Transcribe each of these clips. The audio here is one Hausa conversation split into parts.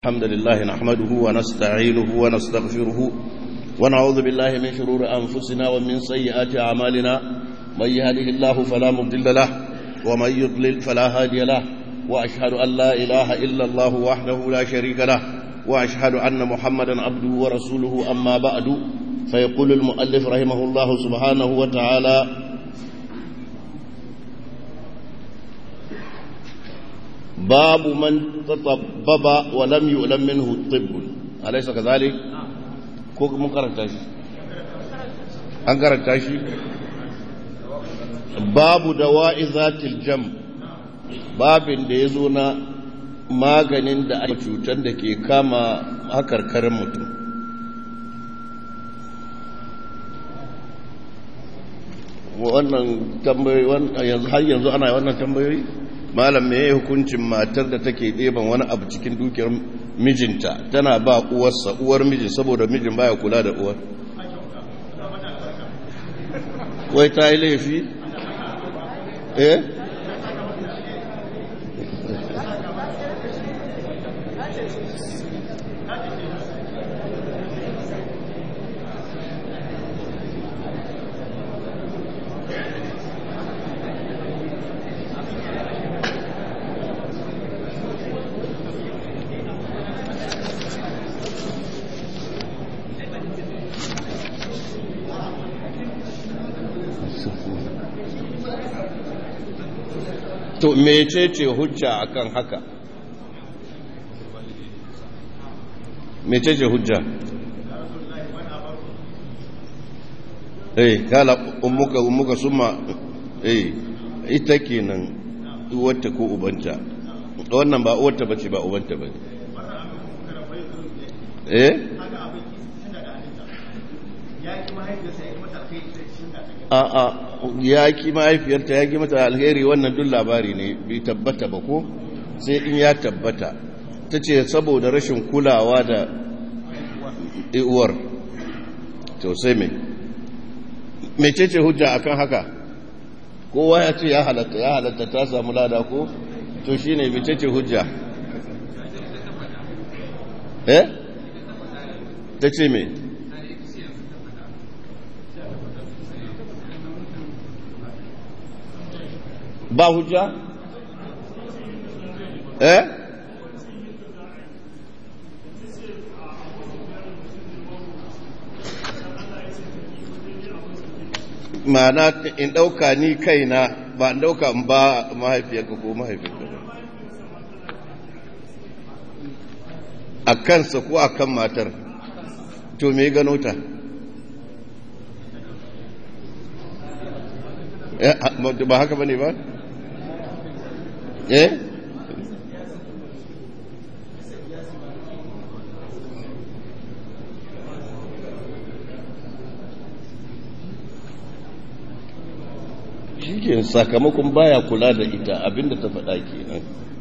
الحمد لله نحمده ونستعينه ونستغفره ونعوذ بالله من شرور أنفسنا ومن سيئات أعمالنا من يهده الله فلا مضل له ومن يضلل فلا هادي له وأشهد أن لا إله إلا الله وحده لا شريك له وأشهد أن محمدا عبده ورسوله أما بعد فيقول المؤلف رحمه الله سبحانه وتعالى باب من تطبب ولم يؤلم منه طب أليس كذلك كوك من قرأت أن قرأت باب دواء ذات الجم باب da ya zo na maganin da ake cutar da ke kama hakarkarin mutum wannan tambayoyi yanzu har yanzu ana wannan tambayoyi malam me hukuncin matar da take ɗeban wani abu cikin dukiyar mijinta tana ba uwarsa uwar miji saboda mijin baya kula da uwar wai ta yi laifi eh to mecece hujja akan haka mecece hujja eh kala ummuka ummuka summa eh ita kenan uwarta ko ubanta wannan ba uwarta bace ba ubanta bane eh a'a ya ki mahaifiyarta ya ki mata alheri wannan duk labari ne bai tabbata ba ko sai in ya tabbata ta ce saboda rashin kulawa da uwar to sai mai mecece hujja akan haka kowa ya ce ya halatta ya halatta ta samu lada ko to shine mecece hujja eh ta ce mai ba hujja? eh? ma'ana in ɗauka ni kaina ba in ɗauka in ba mahaifiyarka ko mahaifiyarka ba a kansa ko a kan matar to me gano ta ba haka ba ne ba? eh shi sakamakon baya kula da ita abinda ta faɗa kenan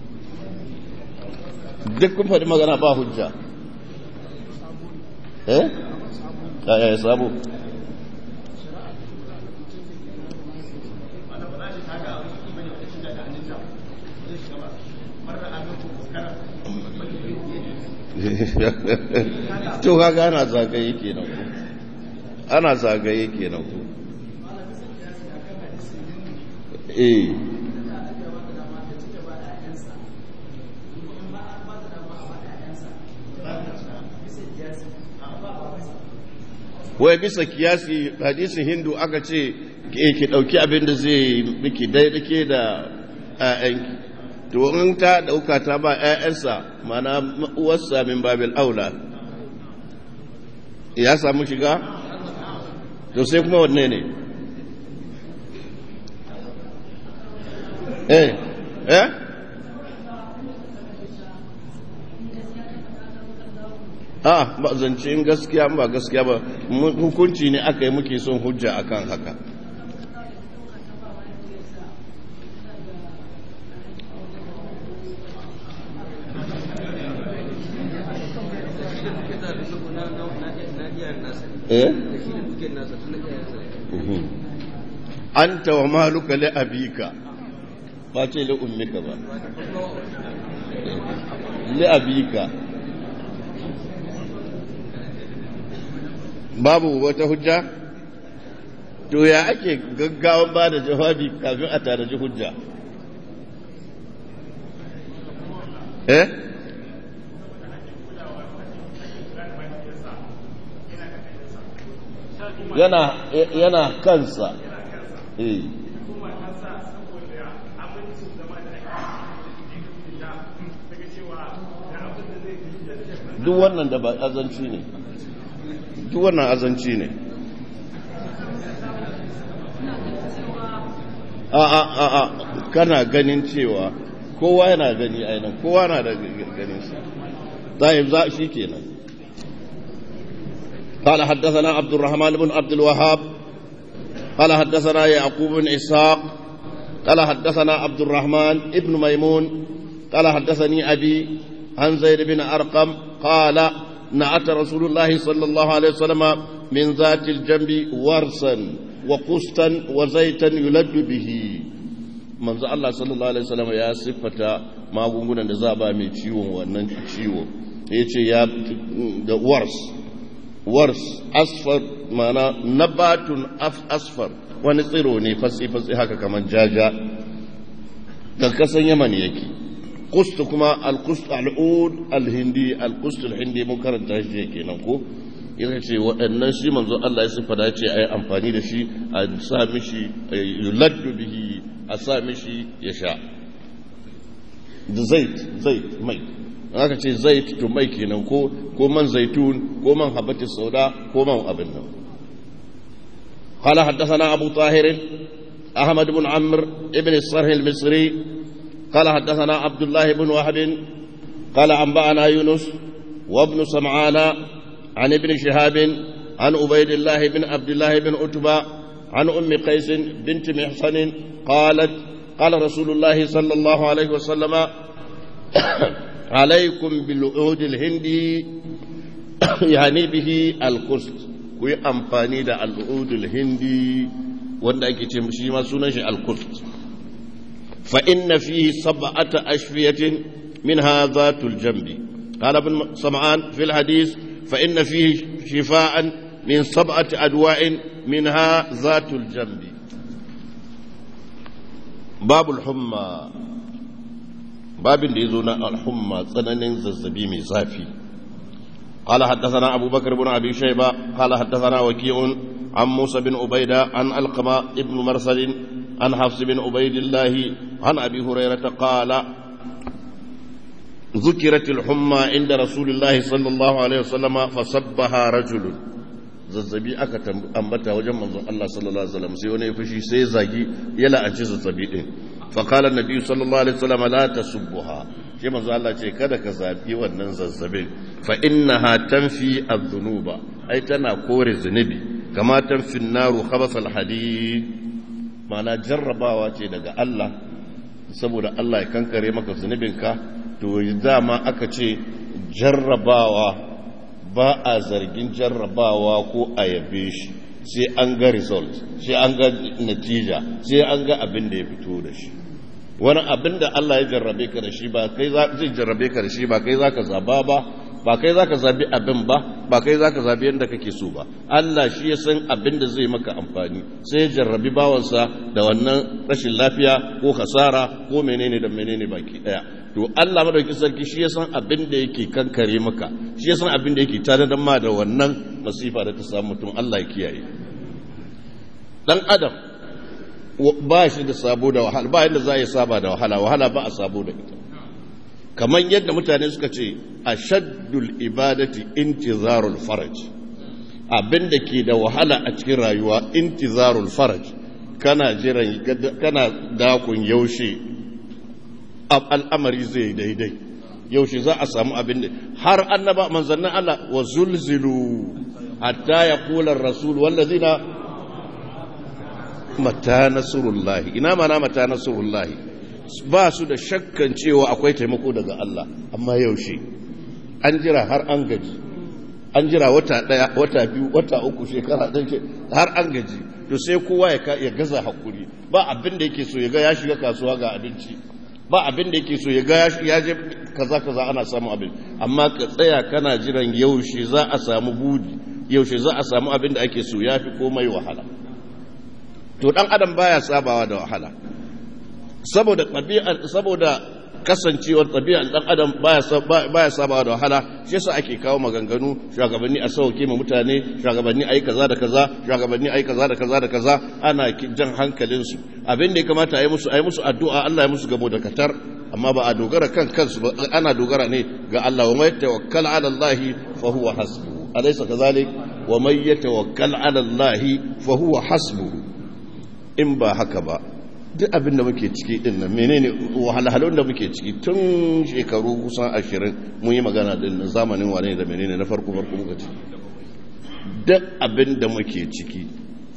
duk kun faɗi magana ba hujja eh ya sabo to kaga ana zagaye kenan ku ana zagaye kenan ku eh wai bisa kiyasi hadisin hindu aka ce ki dauki abin da zai miki daidake da 'ya'yanki to in ta dauka ta ba ƴaƴansa mana uwarsa min babil aula ya samu shiga to sai kuma wanne ne eh eh a ba zance in gaskiya ba gaskiya ba hukunci ne aka yi muke son hujja akan haka anta wa maluka li abika ba ce li ummika ba li abika babu wata hujja to ya ake gaggawan ba da jawabi kafin a tanaji hujja eh yana yana kansa eh duk wannan da ba azanci ne duk wannan azanci ne a a a a kana ganin cewa kowa yana gani ainihin kowa na da ganin sa طيب ذا شي كينا قال حدثنا عبد الرحمن بن عبد الوهاب قال حدثنا يعقوب بن إسحاق قال حدثنا عبد الرحمن ابن ميمون قال حدثني أبي عن زيد بن أرقم قال نعت رسول الله صلى الله عليه وسلم من ذات الجنب ورسا وقسطا وزيتا يلد به manzo Allah sallallahu alaihi wasallam ya siffata magungunan da za ba mai ciwon wannan ciwo yace ya da wars wars asfar mana nabatun asfar wani tsiro ne fasi fasi haka kamar jaja da kasan yaman yake kust kuma al-kust al-ud al-hindi al-kust al-hindi mun karanta shi kenan ko yana ce waɗannan shi manzo Allah ya siffata ce a yi amfani da shi a sa mishi yuladdu bihi a sa mishi ya sha da zait zait mai aka ce zait to mai kenan ko ko man zaitun ko man habati sauda ko man abin nan قال حدثنا أبو طاهر أحمد بن عمرو ابن الصرح المصري قال حدثنا عبد الله بن وهب قال أنبأنا يونس وابن سمعان عن ابن شهاب عن عبيد الله بن عبد الله بن عتبة عن أم قيس بنت محصن قالت قال رسول الله صلى الله عليه وسلم عليكم بالعود الهندي يعني به القسط كوي أمفاني دا العود الهندي wanda ake ce shi ma sunan shi al-qust fa inna fihi sab'ata ashfiyatin minha zatul jambi qala ibn sam'an fil hadith fa inna fihi shifaan min sab'ati adwa'in minha zatul jambi babul humma babin da yazo na al-humma tsananin zazzabi mai zafi قال حدثنا أبو بكر بن أبي شيبة قال حدثنا وكيع عن موسى بن عبيدة عن القمة ابن مرسل عن حفص بن عبيد الله عن أبي هريرة قال ذكرت الحمى عند رسول الله صلى الله عليه وسلم فصبها رجل zazzabi aka ambata wajen manzon Allah sallallahu alaihi wasallam sai wani ya fushi sai zagi ya la'anci zazzabi din fa qala annabi sallallahu alaihi wasallam la tasubbuha sai manzon Allah ce kada ka zabi wannan zazzabin fa innaha tanfi adh-dhunuba ai tana kore zunubi kama tanfi an-naru khabas al-hadid ma'ana jarrabawa ce daga Allah saboda Allah ya kankare maka zunubinka to dama aka ce jarrabawa ba a zargin jarrabawa ko a yabe shi sai an ga result sai an ga natija sai an ga abin da ya fito da shi wani abin da Allah ya jarrabe ka da shi ba kai zai jarrabe ka da shi ba kai zaka zaba ba ba kai zaka zabi abin ba ba kai zaka zabi yadda kake so ba Allah shi ya san abin da zai maka amfani sai ya jarrabi bawansa da wannan rashin lafiya ko hasara ko menene da menene baki daya to Allah madauki sarki shi ya san abin da yake kankare maka shi ya san abin da yake tare da ma da wannan masifa da ta samu mutum Allah ya kiyaye dan adam ba shi da sabo da wahala ba yadda za a yi saba da wahala wahala ba a sabo da ita kamar yadda mutane suka ce ashaddul ibadati intizarul faraj abin da ke da wahala a cikin rayuwa intizarul faraj kana jiran kana dakon yaushe al'amari zai daidai yaushe za a samu abin da har annaba manzannin Allah wa zulzilu hatta ya kula rasul wallazina mata nasrullahi ina mana mata nasrullahi ba su da shakkan cewa akwai taimako daga Allah amma yaushe an jira har an gaji an jira wata daya wata biyu wata uku shekara ɗan har an gaji to sai kowa ya gaza hakuri ba abin da yake so ya ga ya shiga kasuwa ga abinci ba abin da yake so ya ga ya je kaza kaza ana samun abin amma ka tsaya kana jiran yaushe za a samu budi yaushe za a samu abin da ake so ya fi komai wahala to dan adam baya sabawa da wahala saboda ɗabi'a saboda kasancewar ɗabi'ar ɗan adam baya sabawa da wahala shi yasa ake kawo maganganu shugabanni a sauke ma mutane shugabanni ayi kaza da kaza shugabanni ayi kaza da kaza da kaza ana jan hankalinsu abin da ya kamata ayi musu ayi musu addu'a Allah ya musu gamo da katar amma ba a dogara kan kansu ba ana dogara ne ga Allah wa may tawakkal ala Allah fa huwa hasbuhu alaysa kadhalik wa may yatawakkal ala Allah fa huwa hasbuhu in ba haka ba duk abin da muke ciki din nan menene wahalhalun da muke ciki tun shekaru kusan ashirin mun yi magana din nan zamanin wane da menene na farko farko muka ci duk abin da muke ciki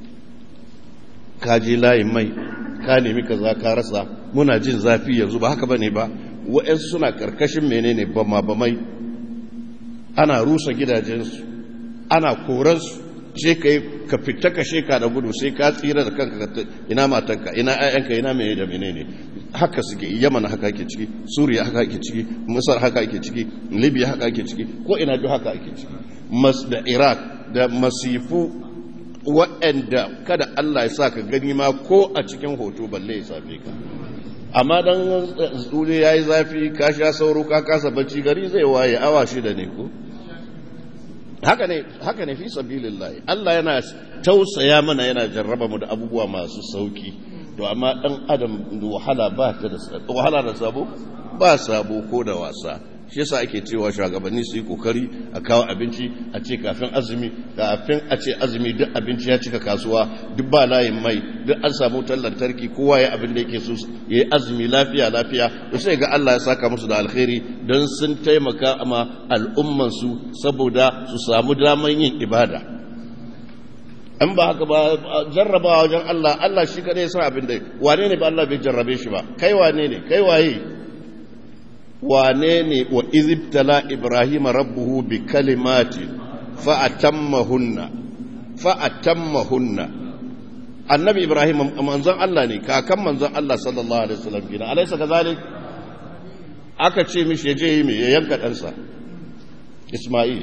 ka je layin mai ka nemi kaza ka rasa muna jin zafi yanzu ba haka bane ba wa'yansu suna karkashin menene bama bamai ana rusa gidajensu ana koransu sai ka yi ka fita ka sheka da gudu sai ka tsira da kanka ina matanka ina ayyanka ina mene da mene ne haka suke yaman haka ake ciki suriya haka ake ciki masar haka ake ciki libya haka ake ciki ko ina duk haka ake ciki mas da iraq da masifu waɗanda kada allah ya sa ka gani ma ko a cikin hoto balle ya same ka amma dan tsule ya yi zafi ka sha sauro ka kasa bacci gari zai waye awa shida ne ko haka ne haka ne fi sabilillahi Allah yana tausaya mana yana jarraba mu da abubuwa masu sauki to amma dan adam wahala ba ta da wahala da sabo ba sabo ko da wasa shi yasa ake cewa shugabanni su yi kokari a kawo abinci a ce kafin azumi kafin a ce azumi duk abinci ya cika kasuwa duk ba layin mai duk an samu wutar lantarki kowa ya abin da yake so ya yi azumi lafiya lafiya to sai ga Allah ya saka musu da alkhairi don sun taimaka ma al'umman su saboda su samu daman yin ibada an ba haka ba jarrabawa wajen Allah Allah shi kadai ya san abin da wane ne ba Allah bai jarrabe shi ba kai wane ne kai waye wane ne wa izibtala ibrahim rabbuhu bi kalimati fa'atammahunna fa'atammahunna annabi ibrahim manzon Allah ne kakan manzon Allah sallallahu alaihi wasallam gina alaysa kazalik aka ce mishi je yi me ya yanka ɗansa isma'il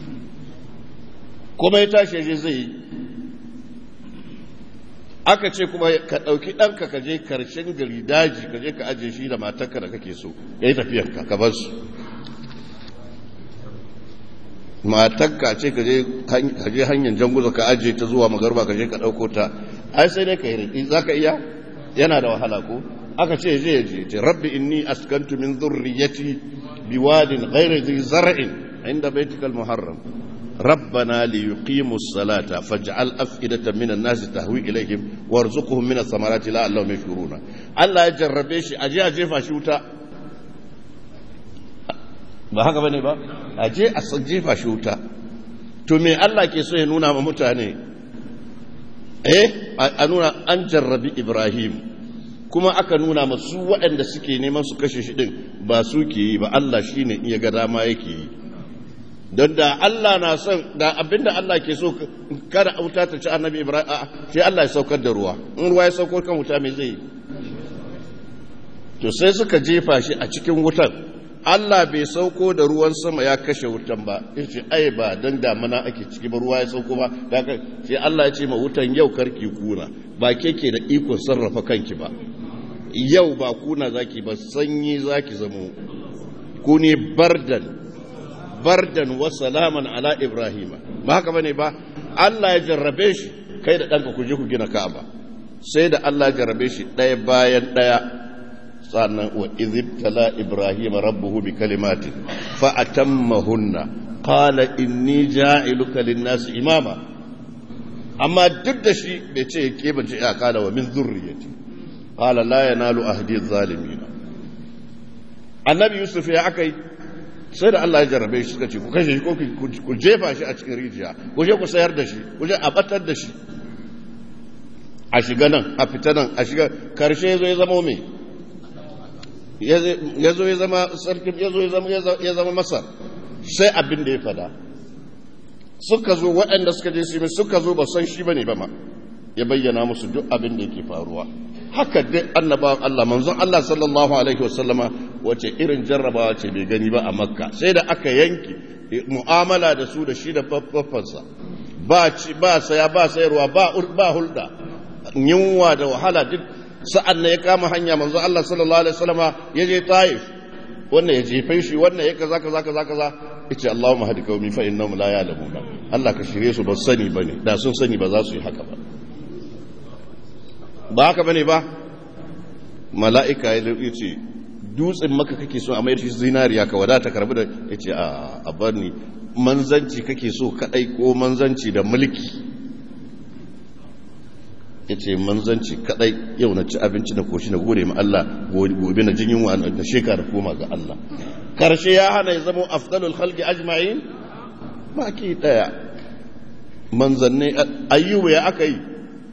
kuma ya tashi je zai yi aka ce kuma ka ɗauki ɗanka ka je karshen gari daji ka je ka ajiye shi da matarka da kake so ya yi tafiyarka ka bar su matarka ce ka je hanyar janguza ka ajiye ta zuwa magarba ka je ka ɗauko ta ai sai dai ka yi riƙi za ka iya yana da wahala ko aka ce je ya je ce rabbi inni askantu min zurriyati biwadin ghairi zai zar'in inda baitikal muharram ربنا ليقيموا الصلاة فاجعل أفئدة من الناس تهوي إليهم وارزقهم من الثمرات لعلهم يشكرون الله يجرب شيء أجي أجي فاشوتا ba haka bane ba a je a jefa shi wuta to me Allah ke so ya nuna ma mutane eh a nuna an jarrabi Ibrahim kuma aka nuna masu waɗanda suke neman su kashe shi din ba su ke yi ba Allah shine iya ga dama yake yi don da Allah na son da abinda Allah ke so kada wuta ta ci annabi Ibrahim a sai Allah ya saukar da ruwa in ruwa ya saukar kan wuta mai zai to sai suka jefa shi a cikin wutan Allah bai sauko da ruwan sama ya kashe wutan ba ya ce ai ba don damana ake ciki ba ruwa ya sauko ba sai Allah ya ce ma wutan yau karki kuna ba ke ke da ikon sarrafa kanki ba yau ba kuna zaki ba sanyi zaki zamo ku ne bardan bardan wa salaman ala ibrahima ba haka bane ba Allah ya jarrabe shi kai da ɗanka ku je ku gina ka'aba sai da Allah ya jarrabe shi ɗaya bayan ɗaya sannan wa izibtala ibrahima rabbuhu bi kalimatin fa atammahunna qala inni ja'iluka lin-nasi imama amma duk da shi bai ce ke bace ya kala wa min zurriyati qala la yanalu ahdi adh-dhalimin annabi yusuf ya akai sai da Allah ya jarrabe shi suka ce ku kashe shi ko ku jefa shi a cikin rijiya ku je ku sayar da shi ku je a batar da shi a shiga nan a fita nan a shiga karshe ya zo ya zama mai ya zo ya zama sarkin ya zo ya zama masar sai abin da ya fada suka zo waɗanda suka je su suka zo ba san shi ba ne ba ma ya bayyana musu duk abin da yake faruwa haka dai annabawan Allah manzon Allah sallallahu alaihi wasallama wace irin jarrabawa ce bai gani ba a makka sai da aka yanke mu'amala da su da shi da faffansa ba ci ba saya ba sayarwa ba ba hulda yunwa da wahala duk sa'an na ya kama hanya manzo Allah sallallahu alaihi wasallama ya je Taif wannan ya jefe shi wannan ya kaza kaza kaza kaza yace Allahumma hadi qaumi fa innahum la ya'lamuna Allah ka shirye su ba sani bane da sun sani ba za su yi haka ba ba haka bane ba mala'ika ya ce dutsen maka kake so a mayar shi zinariya ka wadata karbi da yace a a bar ni manzanci kake so kadai ko manzanci da mulki yace manzanci kadai yau na ci abinci na koshi na gode ma Allah gobe na jin yunwa da shekara koma ga Allah karshe ya hana ya zama afdalul khalqi ajma'in baki daya manzanni ayyuba ya aka yi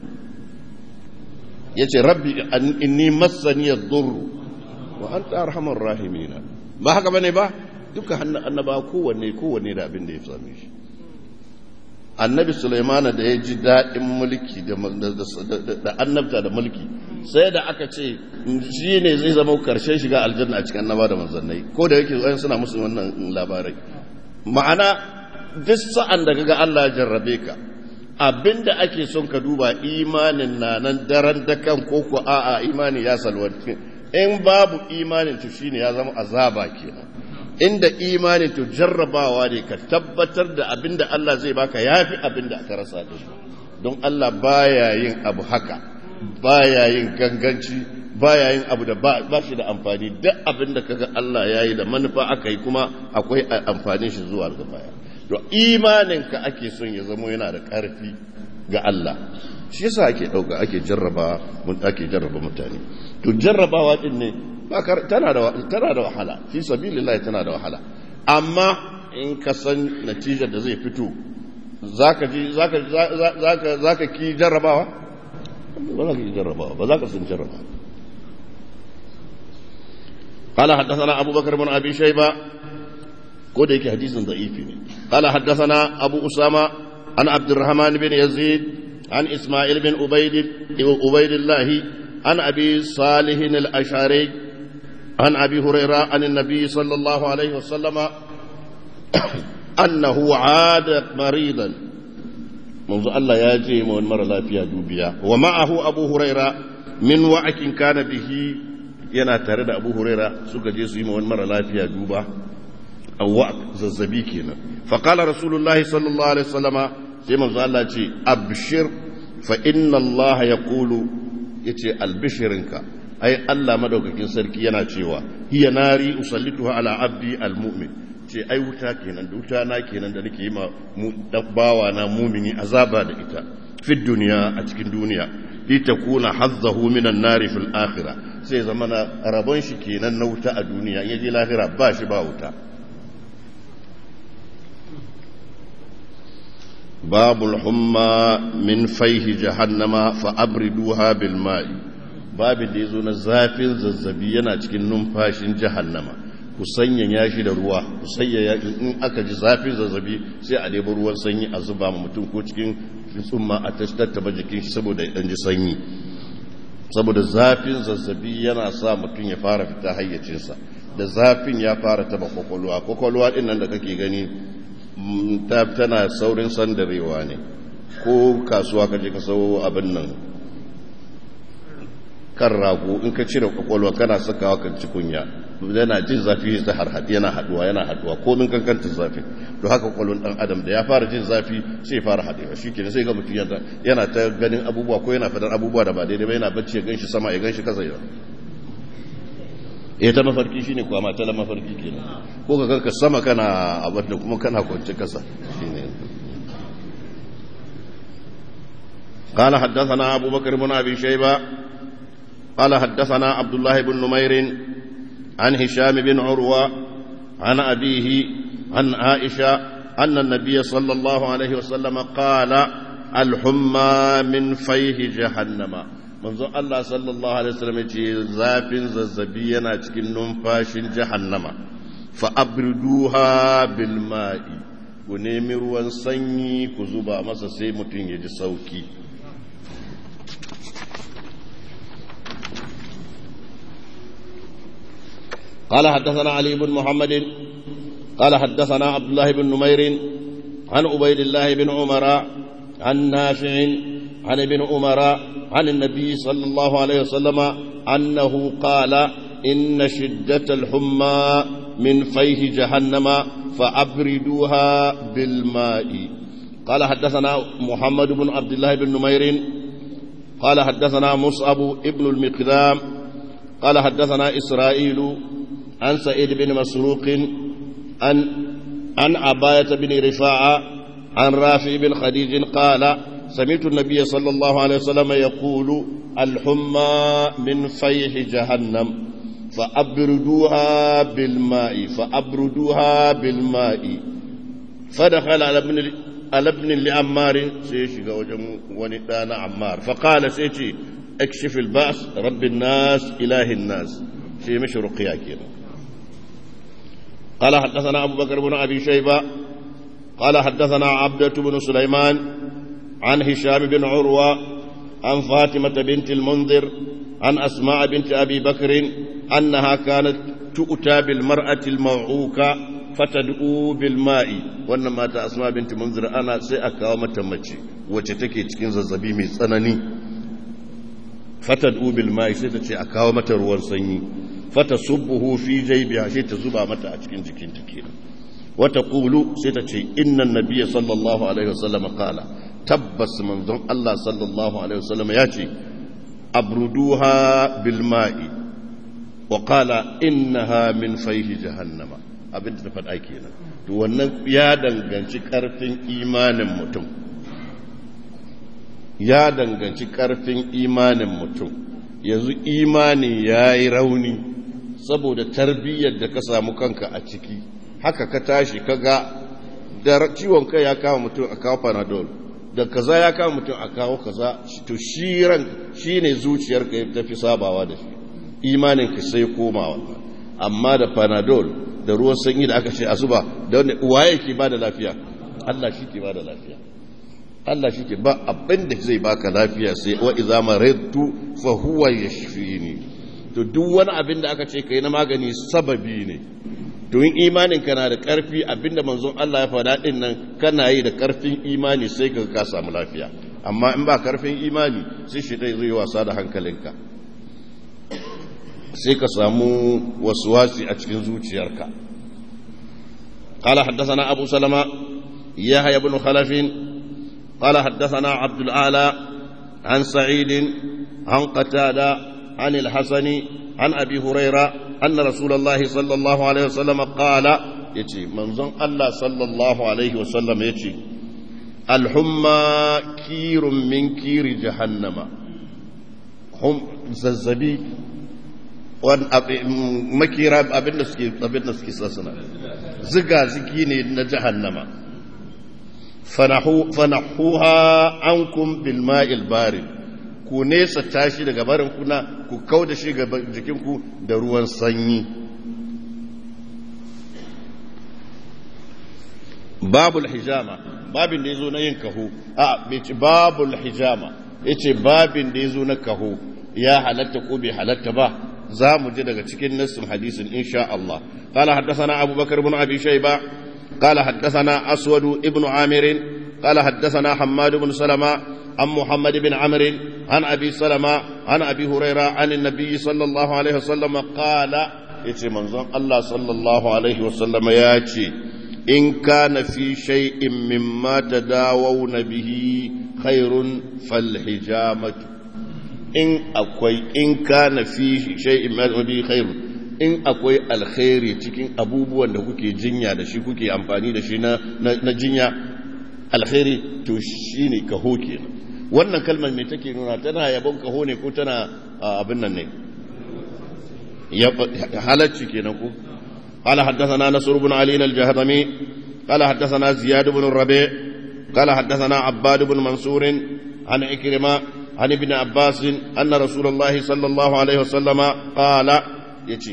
yace rabbi inni massani ad-durr wa anta arhamar rahimina ba haka bane ba duka hannun annaba kowanne kowanne da abin da ya same shi annabi sulaimana da ya ji daɗin mulki da annabta da mulki sai da aka ce shi ne zai zama karshen shiga aljanna a cikin annaba da manzannai ko da yake zuwa suna musu wannan labarai ma'ana duk sa'an da kaga Allah ya jarrabe ka abinda ake son ka duba imanin na nan daren dakan ko ko a'a imani ya salwanci in babu imanin to shine ya zama azaba kenan inda imanin to jarrabawa ne ka tabbatar da abinda Allah zai baka yafi abinda aka rasa da shi don Allah baya yin abu haka baya yin ganganci baya yin abu da ba shi da amfani duk abinda kaga Allah yayi da manufa aka yi kuma akwai amfanin shi zuwa ga baya to imanin ka ake son ya zama yana da karfi ga Allah shi yasa ake dauka ake jarraba mun ake jarraba mutane to jarrabawa din ne tana da tana da wahala fi sabilillah tana da wahala amma in ka san natijar da zai fito zaka ji zaka zaka zaka ki jarrabawa ba za ka ki jarrabawa ba za ka san jarrabawa قال حدثنا أبو بكر بن أبي شيبة كود يكي حديث ضعيف قال حدثنا أبو أسامة عن عبد الرحمن بن يزيد عن إسماعيل بن عبيد عبيد الله عن أبي صالح الأشعري عن أبي هريرة عن النبي صلى الله عليه وسلم أنه عاد مريضا منذ الله ياجي من مر لا فيها دوبيا ومعه أبو هريرة من وعك كان به yana tare da abu huraira suka je su yi wani mara lafiya duba awwa zazzabi kenan faƙala rasulullahi sallallahu alaihi wasallama sai manzo Allah ce abshir fa inna Allah ya kulu ya ce albishirinka ai Allah madaukakin sarki yana cewa hiya nari usallituha ala abdi almu'min ce ai wuta kenan da wuta na kenan da nake yi ma bawa na mumini azaba da ita fi duniya a cikin duniya litakuna hazzahu minan nari fil akhirah sai zama na rabon shi kenan na wuta a duniya yaje lahira ba shi ba wuta babul humma min faihi jahannama fa abriduha bil ma'i babin da yazo na zafin zazzabi yana cikin numfashin jahannama ku sanyaya shi da ruwa ku sanyaya in aka ji zafin zazzabi sai a ɗebi ruwan sanyi a zuba ma mutum ko cikin tsumma a tattaba jikin shi saboda ya ji sanyi saboda zafin zazzabi yana sa mutum ya fara fita hayyacinsa da zafin ya fara taba kwakwalwa kwakwalwa din nan da kake gani tana saurin sandarewa ne ko kasuwa ka je ka sau abin nan kan rago in ka cire kwakwalwa kana sakawa kan kunya yana jin zafi ta har yana haduwa yana haduwa ko min kankanta zafi to haka kwakwalwan dan adam da ya fara jin zafi sai ya fara hadewa shikenan sai ga mutum yana ta ganin abubuwa ko yana fadar abubuwa da ba daidai ba yana bacci ya ganshi sama ya ganshi kasa ya eh ta mafarki shine kuwa mata la mafarki kenan ko ka ganka sama kana abin da kuma kana kwance kasa shine قال حدثنا أبو بكر بن أبي شيبة قال حدثنا عبد الله بن نمير عن هشام بن عروة عن أبيه عن عائشة أن النبي صلى الله عليه وسلم قال الحمى من فيه جهنم منذ الله صلى الله عليه وسلم زاف ززبينا تكن ننفاش جهنم فأبردوها بالماء ونمي ruwan sanyi ku zuba masa sai mutum ya ji sauki قال حدثنا علي بن محمد قال حدثنا عبد الله بن نمير عن عبيد الله بن عمر عن نافع عن ابن عمر عن النبي صلى الله عليه وسلم أنه قال إن شدة الحمى من فيه جهنم فأبردوها بالماء قال حدثنا محمد بن عبد الله بن نمير قال حدثنا مصعب ابن المقدام قال حدثنا إسرائيل عن سعيد بن مسروق عن عن عباية بن رفاعة عن رافع بن خديج قال سمعت النبي صلى الله عليه وسلم يقول الحمى من فيح جهنم فأبردوها بالماء فأبردوها بالماء فدخل على ابن على ابن لعمار سيشي وجم وندان عمار فقال سيشي اكشف البأس رب الناس إله الناس شيء مش رقيا كده قال حدثنا أبو بكر بن أبي شيبة قال حدثنا عبدة بن سليمان عن هشام بن عروة عن فاطمة بنت المنذر عن أسماء بنت أبي بكر أنها كانت تؤتى بالمرأة الموعوكة فتدعو بالماء وانما تا أسماء بنت منذر أنا سيأكا ومتمتي وتتكي تكين زبي من سنني فتدعو بالماء سيتتي أكا ومتروان سني فتصبه في جيبها شيء تزبع متى أتكين تكين تكين وتقول ستتي إن النبي صلى الله عليه وسلم قال تبس منظم الله صلى الله عليه وسلم ياتي أبردوها بالماء وقال إنها من فيه جهنم abin da ta faɗa kenan to wannan ya danganci ƙarfin imanin mutum ya danganci ƙarfin imanin mutum yanzu imani ya yi rauni saboda tarbiyyar da ka samu kanka a ciki haka ka tashi ka ga da ciwon kai ya kama mutum a kawo panadol da kaza ya kama mutum a kawo kaza to shi ran shi ne zuciyarka ya tafi sabawa da shi imaninka sai komawa amma da panadol da ruwan sanyi da aka ce a zuba da wanda waye ke ba da lafiya Allah shi ke ba da lafiya Allah shi ke ba abin da zai baka lafiya sai wa iza maridtu fa huwa yashfini to duk wani abin da aka ce kai na magani sababi ne to in imanin kana da karfi abinda manzon Allah ya faɗa din nan kana yi da karfin imani sai ka ka samu lafiya amma in ba karfin imani sai shi dai zai wasa da hankalinka sai ka samu wasuwasi a cikin zuciyarka قال حدثنا أبو سلمة يحيى بن خلف قال حدثنا عبد الأعلى عن سعيد عن قتادة عن الحسن عن أبي هريرة أن رسول الله صلى الله عليه وسلم قال يتي منظم الله صلى الله عليه وسلم يتي الحمى كير من كير جهنم هم زلزبي makira abin da suke abin da suke sassana ziga ziki ne na jahannama fanahuha ankum bil ma'il barid ku nesa tashi daga barin kuna ku kau da shi ga jikinku da ruwan sanyi babul hijama babin da ya zo na yin kaho a ce babul hijama ya ce babin da ya zo na kaho ya halatta ko bai halatta ba za mu ji daga cikin nassin hadisin insha Allah قال حدثنا أبو بكر بن أبي شيبة قال حدثنا أسود ابن عامر قال حدثنا حماد بن سلمة عن محمد بن عمرو عن أبي سلمة عن أبي هريرة عن النبي صلى الله عليه وسلم قال يتي منظم الله صلى الله عليه وسلم ياتي إن كان في شيء مما تداوون به خير فالحجامة إن أكوي إن كان في شيء مما به خير in akwai alkhairi cikin abubuwan da kuke jinya da shi kuke amfani da shi na jinya alkhairi to shi ne kaho kenan wannan kalmar mai take nuna tana yabon kaho ne ko tana abin nan ne halacci kenan ko قال حدثنا نصر بن علي الجهضمي قال حدثنا زياد بن الربيع قال حدثنا عباد بن منصور عن عكرمة عن ابن عباس أن رسول الله صلى الله عليه وسلم قال يتي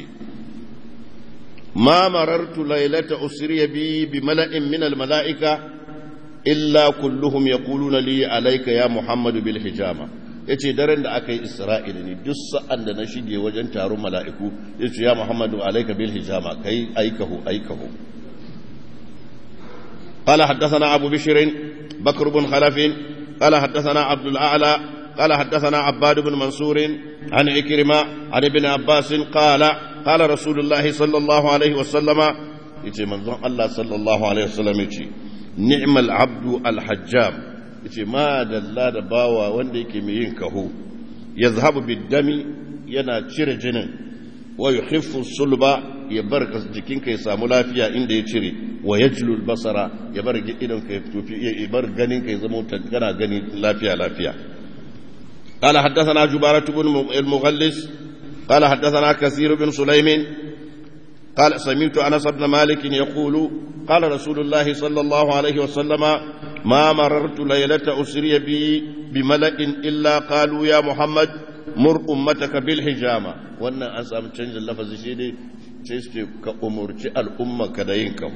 ما مررت ليلة أسري بي بملأ من الملائكة إلا كلهم يقولون لي عليك يا محمد بالحجامة yace daren da aka yi isra'ila ne duk sa'an da na shige wajen taron mala'iku yace ya muhammadu alaika bil hijama kai aikahu aikahu قال حدثنا أبو بشر بكر بن خلف قال حدثنا عبد الأعلى قال حدثنا عباد بن منصور عن عكرمة عن ابن عباس قال قال رسول الله صلى الله عليه وسلم يتي منظر الله صلى الله عليه وسلم يتي نعم العبد الحجام يتي ما دلا دباوا wanda yake mai yin kaho yazhabu biddami yana cire jinin wa yukhiffu sulba ya bar jikinka ya samu lafiya inda ya cire wa yajlu basara ya bar idon ka ya ya bar ganin ka ya zama kana gani lafiya lafiya قال حدثنا جبارة بن المغلس قال حدثنا كثير بن سليم قال سمعت أنس بن مالك يقول قال رسول الله صلى الله عليه وسلم ما مررت ليلة أسري بي بملأ إلا قالوا يا محمد مر أمتك بالحجامة وأن أسأم تنج اللفظ شيدي تشتي كأمرت الأمة كدينكم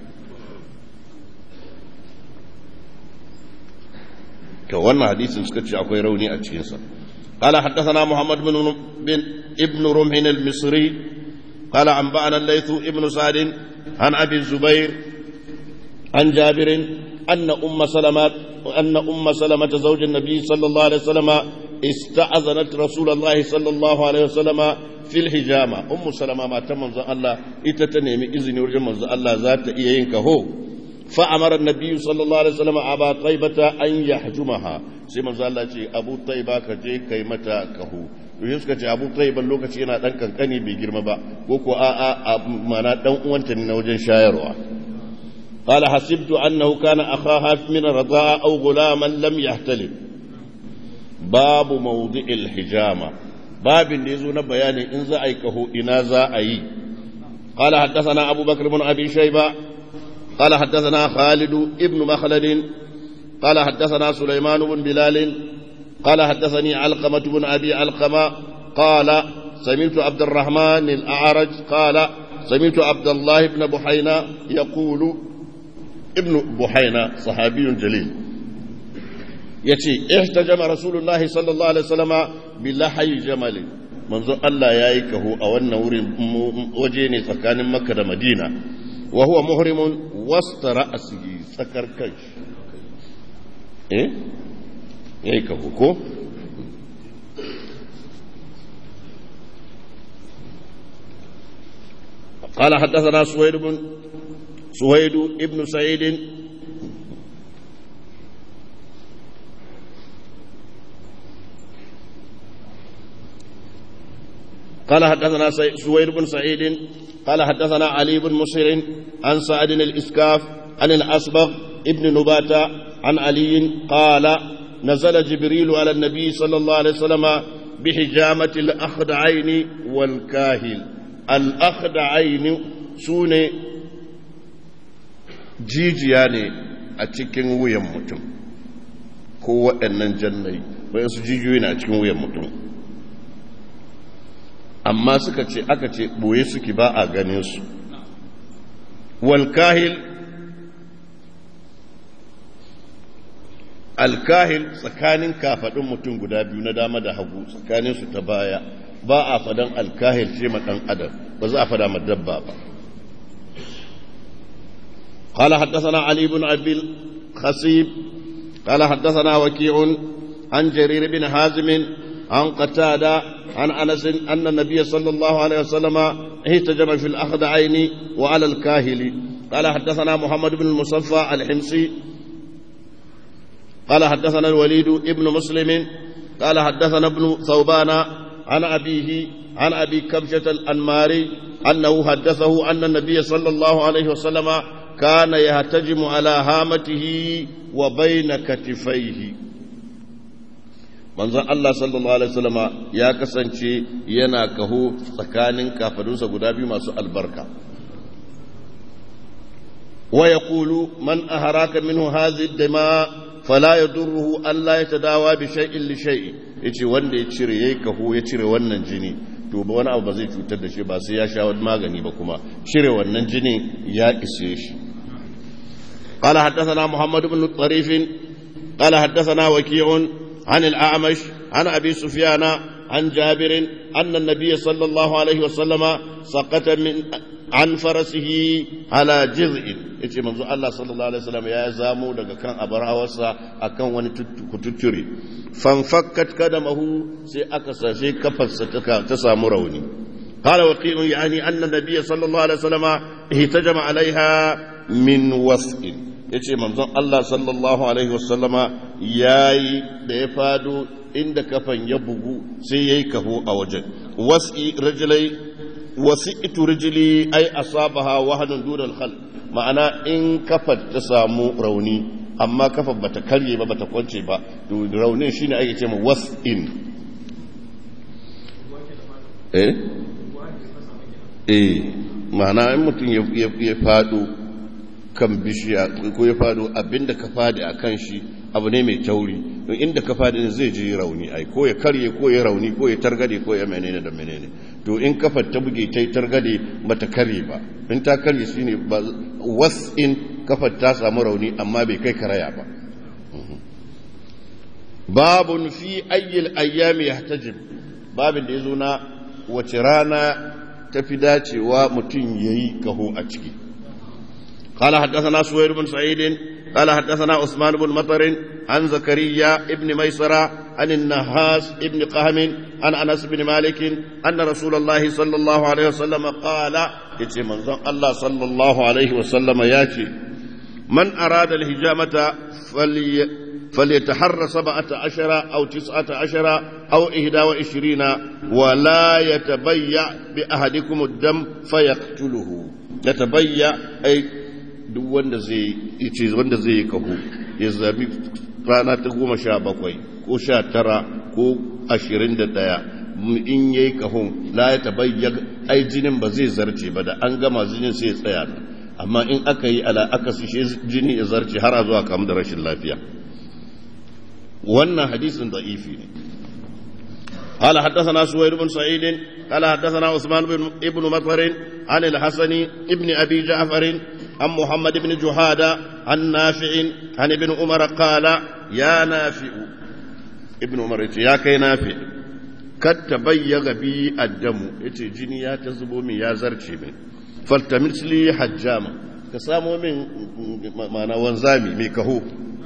to wannan hadisin suka ce akwai rauni a cikinsa قال حدثنا محمد بن بن ابن رمح المصري قال أنبأنا الليث ابن سعد عن أبي الزبير عن جابر أن أم سلمة أن أم سلمة زوج النبي صلى الله عليه وسلم استأذنت رسول الله صلى الله عليه وسلم في الحجامة أم سلمة ما تم الله إتتنمي إذن ورجم الله ذات إيينك هو فأمر النبي صلى الله عليه وسلم أبا طيبة أن يحجمها سيما زال أبو طيبة كجي كيمتا كهو yau suka ce abu tsayiban lokaci yana ɗan kankani bai girma ba ko ko a a mana ɗan uwanta ne na wajen shayarwa qala hasibtu annahu kana akhaha min radha'a aw ghulaman lam yahtalib babu mawdi'il hijama babin da yazo na bayani in za a yi kaho ina za a yi qala haddathana abubakar ibn abi shayba قال حدثنا خالد ابن مخلد قال حدثنا سليمان بن بلال قال حدثني علقمة بن أبي علقمة قال سمعت عبد الرحمن الأعرج قال سمعت عبد الله بن بحينا يقول ابن بحينا صحابي جليل يتي احتجم رسول الله صلى الله عليه وسلم بلحي جمل منذ الله يايكه أو أن وجيني سكان مكة مدينة وهو محرم وسط رأسه سكر كش إيه إيه كهوكو قال حدثنا سويد بن سويد ابن سعيد قال حدثنا سويد بن سعيد قال حدثنا علي بن مسهر عن سعد الإسكاف عن الأصبغ ابن نباتة عن علي قال نزل جبريل على النبي صلى الله عليه وسلم بحجامة الأخدعين والكاهل الأخدعين سوني jijiya ne a cikin wuyan mutum ko waɗannan jannai wayansu jijiyoyi na cikin wuyan mutum amma suka ce aka ce ɓoye suke ba a ganin su walkahil alkahil tsakanin kafaɗin mutum guda biyu na dama da hagu tsakaninsu ta baya ba a fadan alkahil ce ma ɗan adam ba za a fada ma dabba ba قال حدثنا علي بن أبي الخصيب قال حدثنا وكيع عن جرير بن حازم عن قتادة عن أنس أن النبي صلى الله عليه وسلم اهتجم في الأخدعين وعلى الكاهل قال حدثنا محمد بن المصفى الحمصي قال حدثنا الوليد ابن مسلم قال حدثنا ابن ثوبان عن أبيه عن أبي كبشة الأنماري أنه حدثه أن النبي صلى الله عليه وسلم كان يهتجم على هامته وبين كتفيه manzon Allah sallallahu alaihi wasallama ya kasance yana kaho tsakanin kafadunsa guda biyu masu albarka wa yaqulu man aharaka minhu hadhihi dima fala yadurruhu an la yatadawa bi shay'in li shay'in yace wanda ya cire yayi kaho ya cire wannan jini to ba wani abu ba zai cutar da shi ba sai ya sha wani magani ba kuma cire wannan jini ya ishe shi قال حدثنا محمد بن طريف قال حدثنا وكيع عن الأعمش عن أبي سفيان عن جابر أن النبي صلى الله عليه وسلم سقط من عن فرسه على جزء yace manzo Allah sallallahu alaihi wasallam ya zamo daga kan abarawarsa akan wani kututture fanfakkat kadamahu sai aka sashe kafarsa ta samu rauni قال وقيل يعني أن النبي صلى الله عليه وسلم اهتجم عليها من وسع yace manzon Allah sallallahu alaihi wasallama yayi da ya fado inda kafan ya bugu sai yayi kaho a wajen wasi rajulai wasi'tu rijli ay asabaha wahanun dunal khal ma'ana in kafar ta samu rauni amma kafar bata karye ba bata kwance ba to raunin shine ake cewa was'in eh eh ma'ana in mutum ya fado kan bishiya ko ya fado abinda ka fadi a kan shi abu ne mai tauri don inda ka fadi ne zai ji rauni ai ko ya karye ko ya rauni ko ya targade ko ya menene da menene to in kafar ta buge ta yi targade bata karye ba in ta karye shine ba was in kafar ta samu rauni amma bai kai karaya ba babun fi ayyil ayyami yahtajib babin da yazo na wace rana tafi dacewa mutum yayi kaho a ciki قال حدثنا سوير بن سعيد قال حدثنا عثمان بن مطر عن زكريا ابن ميسرة عن النهاس ابن قهم عن أنس بن مالك أن رسول الله صلى الله عليه وسلم قال يتي منظم الله صلى الله عليه وسلم ياتي من أراد الهجامة فلي فليتحرى سبعة عشر أو تسعة عشر أو إهدى وعشرين ولا يتبيع بأحدكم الدم فيقتله يتبيع أي duk wanda zai ce wanda zai yi kaho ya zabi rana ta goma sha bakwai ko sha tara ko ashirin da ɗaya in ya yi kahon la ya tabayya ai jinin ba zai zarce ba da an gama jinin sai ya tsaya amma in aka yi ala aka sishe jini ya zarce har a zuwa kamu da rashin lafiya wannan hadisin da'ifi ne قال حدثنا سوير بن سعيد قال حدثنا عثمان بن ابن مطر عن الحسن ابن ابي جعفر عن محمد بن جهادة عن نافع عن ابن عمر قال يا نافع ابن عمر يا كي نافع قد تبيغ بي الدم يتي جني يا تزبو من يا زرشي من فالتمس لي حجاما كسامو من معنى وانزامي مي كهو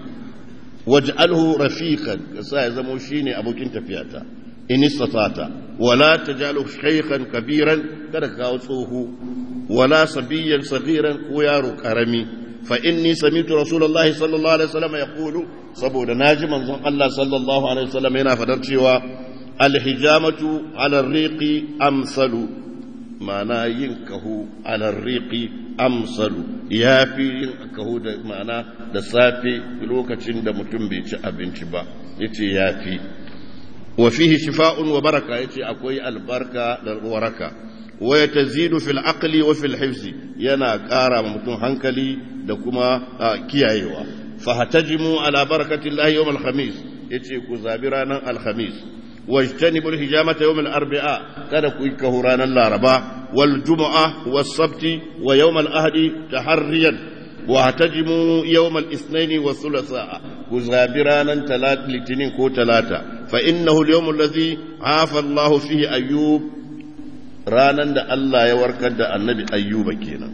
واجعله رفيقا كسا يزمو شيني ابو كنت فياتا in istatata wala tajalu shaykhan kabiran kada ka kawo tsoho wala sabiyan saghiran ko yaro karami fa inni sami'tu rasulullahi sallallahu alaihi wasallam yaqulu saboda naji manzon Allah sallallahu alaihi wasallam yana fadar cewa alhijamatu ala riqi amsalu ma'ana yin kahu ala riqi amsalu yafi yin kahu da ma'ana da safe lokacin da mutum bai ci abinci ba yace yafi وفيه شفاء وبركة يتي أكوي البركة والوركة ويتزيد في العقل وفي الحفظ ينا كارا ممتون هنكلي دكما كيايوا فهتجموا على بركة الله يوم الخميس يتي كزابرانا الخميس واجتنبوا الهجامة يوم الأربعاء كان كوي كهرانا الأربعاء والجمعة والسبت ويوم الأهد تحريا واعتجموا يوم الاثنين والثلاثاء كزابرانا تلات لتنين كو تلاتا فإنه اليوم الذي عافى الله فيه أيوب رانا دا الله يوركد دا النبي أيوب كينا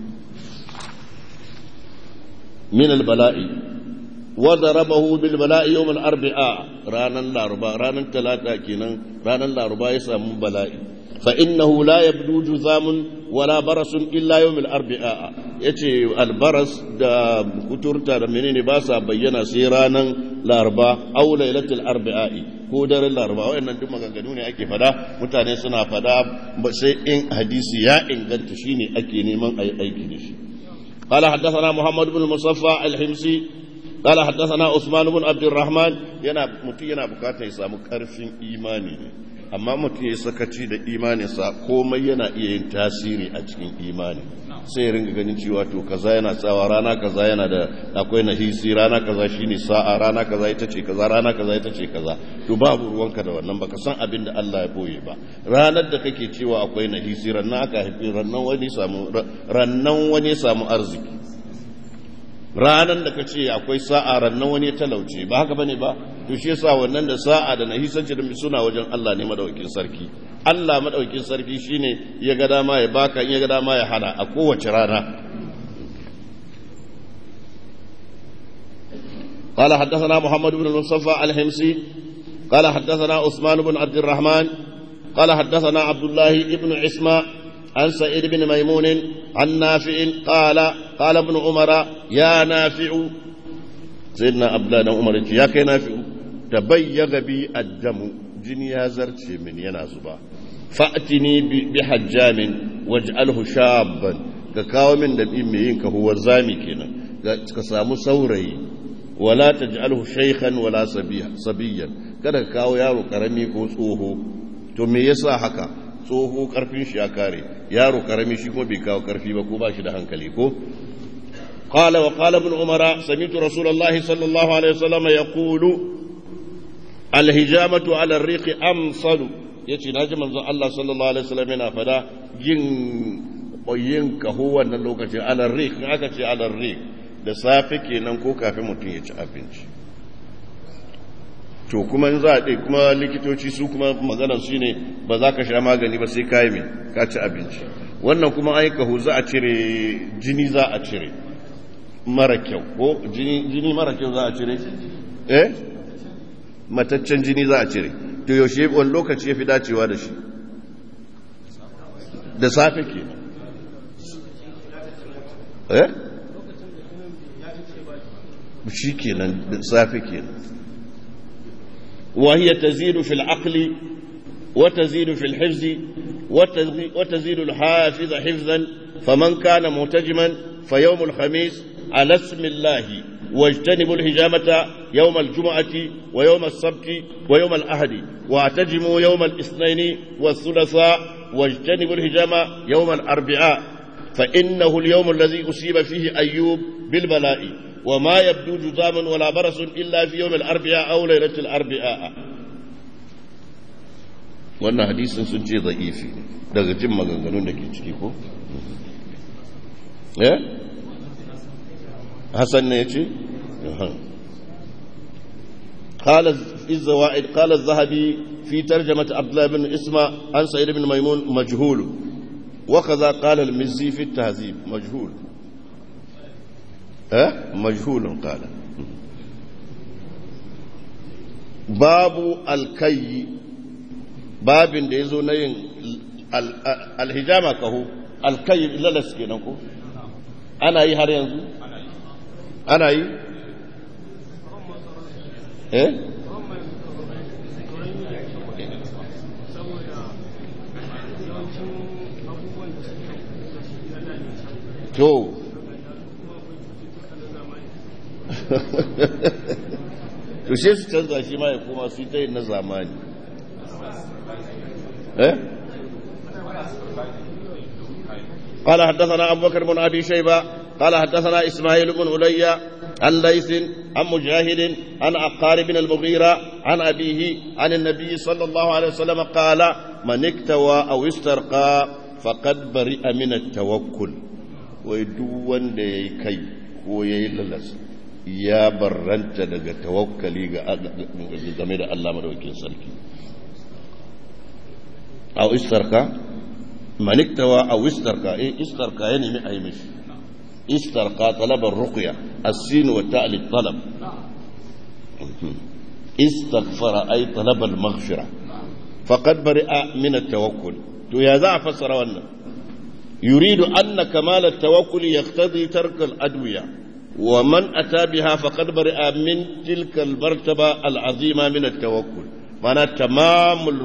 من البلاء وضربه بالبلاء يوم الأربعاء رانا الأربعاء رانا تلاتا كينا رانا الأربعاء يسمى بلاء فإنه لا يبدو جذام ولا برس إلا يوم الأربعاء yace albaras da kuturta da menene ba sa bayyana sai ranar laraba au lailatul arba'i ko daren laraba wayannan duk maganganu ne ake fada mutane suna fada sai in hadisi ya inganta shine ake neman ayi aiki da shi قال حدثنا محمد بن المصفى الحمصي قال حدثنا عثمان بن عبد الرحمن yana mutum yana bukatar ya samu karfin imani ne amma mutum ya sakaci da imaninsa komai yana iya yin tasiri a cikin imani sai ya ringa ganin cewa to kaza yana tsawa rana kaza yana da akwai nahisi rana kaza shine sa'a rana kaza ita ce kaza rana kaza ita ce kaza to babu ruwanka da wannan baka san abin da Allah ya boye ba ranar da kake cewa akwai nahisi rannan aka haifi rannan wani samu rannan wani samu arziki ranan da ka ce akwai sa'a rannan wani ya talauce ba haka bane ba to shi yasa wannan da sa'a da nahisanci da suna wajen Allah ne madaukakin sarki Allah madaukakin sarki shine ya ga dama ya baka in ya ga dama ya hana a kowace rana قال حدثنا محمد بن المصطفى الحمصي قال حدثنا عثمان بن عبد الرحمن قال حدثنا عبد الله بن عسمة عن سعيد بن ميمون عن نافع قال قال ابن عمر يا نافع سيدنا عبد الله بن عمر يا كي نافع تبيغ بي الدم جني يا زرتي من ينازبا فأتني بحجام واجعله شابا كاو من دم ينك هو زامي كنا كسامو سوري ولا تجعله شيخا ولا صبيا kada ka kawo yaro karami ko tsoho to me yasa haka tsoho karfin shi ya kare yaro karami shi kuma bai kawo karfi ba ko ba shi da hankali ko qala wa qala ibn umara sami'tu rasulullahi sallallahu alaihi wasallam yaqulu alhijamatu ala ar-riqi amsalu yace naji manzon Allah sallallahu alaihi wasallam yana fada yin yin kaho wannan lokacin ala ar-riq aka ce ala ar-riq da safe kenan ko kafin mutum ya ci abinci to kuma za a ɗai kuma likitoci su kuma maganar shi ne ba za ka sha magani ba sai kayi mai ka ci abinci wannan kuma an yi kahu za a cire jini za a cire mara kyau ko jini mara kyau za a cire eh mataccen jini za a cire to yaushe wani lokaci ya fi dacewa da shi da safe ke eh shi kenan da safe kenan وهي تزيد في العقل وتزيد في الحفظ وتزيد الحافظ حفظا فمن كان مهتجما فيوم الخميس على اسم الله واجتنبوا الهجامة يوم الجمعة ويوم السبت ويوم الأحد واعتجموا يوم الاثنين والثلاثاء واجتنبوا الهجامة يوم الأربعاء فإنه اليوم الذي أصيب فيه أيوب بالبلاء وما يبدو جذاما ولا برص إلا في يوم الأربعاء أو ليلة الأربعاء wannan hadisin sun ce za'ifi daga jin maganganun da ke ciki ko? eh? hassan ne ya ce? قال في الزوائد قال الذهبي في ترجمة عبد الله بن اسماء عن سعيد بن ميمون مجهول وكذا قال المزي في التهذيب مجهول أه؟ مجهول قال باب الكي باب da yazo na yin alhijama kaho alkai lalas kenan ko ana yi har yanzu ana yi eh to to sai su canza shi ma ya koma su yi ta yin na zamani eh قال حدثنا أبو بكر بن أبي شيبة قال حدثنا إسماعيل بن علي عن ليث عن مجاهد عن عقار بن المغيرة عن أبيه عن النبي صلى الله عليه وسلم قال من اكتوى أو استرقى فقد برئ من التوكل ويدون دي كي ويللس ya barranta daga tawakkali ga game da Allah madaukakin sarki aw istarka maniktawa aw istarka eh istarka ya nemi ayi mishi istarka talabar ruqya as-sin wa ta'li talab istaghfara ay talab al-maghfira faqad bari'a min at-tawakkul to ya za a fassara wannan yuridu anna kamal at-tawakkul yaqtadi tark al-adwiya ومن أتى بها فقد برئ من تلك المرتبة العظيمة من التوكل معنى تمام ال...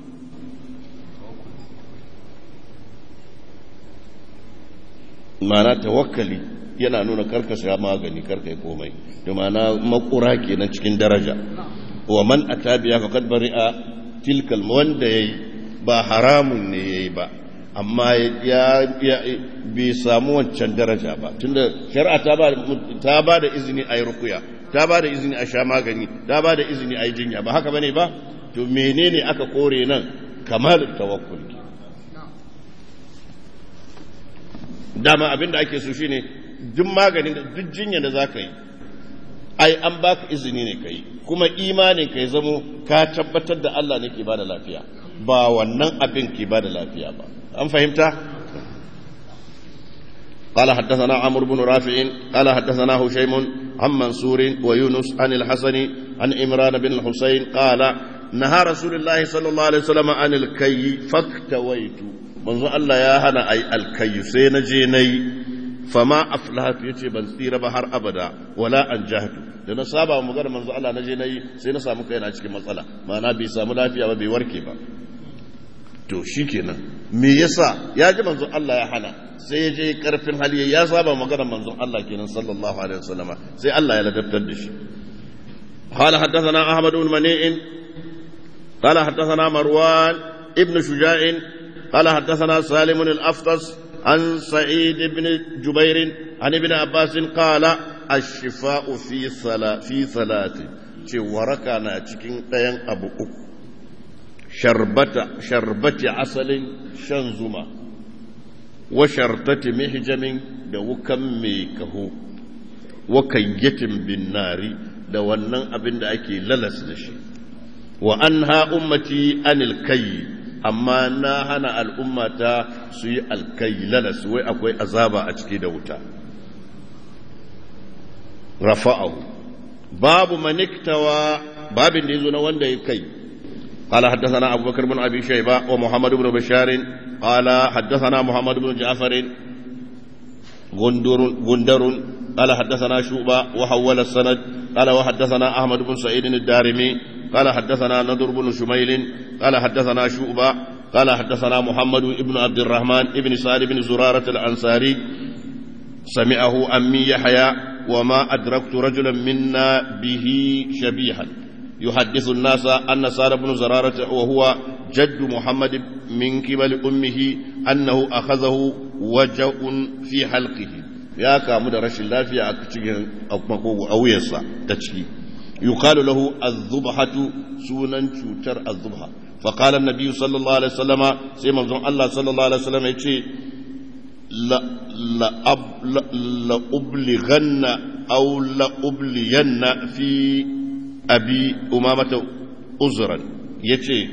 معنى توكلي yana nuna karka sha magani karka yi komai da ma'ana makura kenan cikin daraja wa man atabiya faqad bari'a tilkal wanda yayi ba haramun ne yayi ba amma ya bai samu wancan daraja ba tunda shari'a ta ba da izini a yi rukuya ta ba da izini a sha magani ta ba da izini a yi jinya ba haka bane ba to menene aka kore nan kamar tawakkul dama abinda ake so shine duk maganin duk jinya da za ka yi ai an baka izini ne ka yi kuma imanin ka ya zamo ka tabbatar da Allah ne ke ba da lafiya ba wannan abin ke ba da lafiya ba an fahimta قال حدثنا عمرو بن رافع قال حدثنا هشيم عن منصور ويونس عن الحسن عن عمران بن الحسين قال نهى رسول الله صلى الله عليه وسلم عن الكي فاكتويت منذ الله يا هنا أي الكي سينجيني فما أفلحت يتي بن سير بحر أبدا ولا أنجحت da na saba mu magana manzo Allah na je nayi sai na samu kaina cikin matsala ma'ana bai samu lafiya ba bai warke ba to shikenan me yasa ya ji manzo Allah ya hana sai ya je karfin hali ya saba magana manzo Allah kenan sallallahu alaihi wasallama sai Allah ya ladabtar da shi قال حدثنا أحمد بن منيع قال حدثنا مروان ابن شجاع قال حدثنا سالم الأفطس عن سعيد بن جبير عن ابن عباس قال الشفاء في صلاة في صلاة ce waraka na cikin ɗayan abu uku sharbata sharbati asalin shan zuma wa shartati mihjamin da wukan mai kaho wa kayyatin bin nari da wannan abin da ake lalas da shi wa an ha ummati anil kai amma na hana al'ummata su yi alkai lalas wai akwai azaba a ciki da wuta rafa'ahu babu maniktawa babin da ya zo na wanda ya kai قال حدثنا أبو بكر بن أبي شيبة ومحمد بن بشار قال حدثنا محمد بن جعفر غندر, غندر قال حدثنا شوبة وحول السند قال وحدثنا أحمد بن سعيد الدارمي قال حدثنا نضر بن شميل قال حدثنا شوبة قال حدثنا محمد بن عبد الرحمن بن سعد بن زرارة الأنصاري سمعه أمي يحيى وما أدركت رجلا منا به شبيها يحدث الناس أن سعد بن زرارة وهو جد محمد من قبل أمه أنه أخذه وجع في حلقه يا كامل رش الله في أكتشين أو يسا تشكي يقال له الذبحة سونا شوتر الذبحة فقال النبي صلى الله عليه وسلم سيما الله صلى الله عليه وسلم يقول لأبلغن أو لأبلين في أبي أمامة أزرا يتي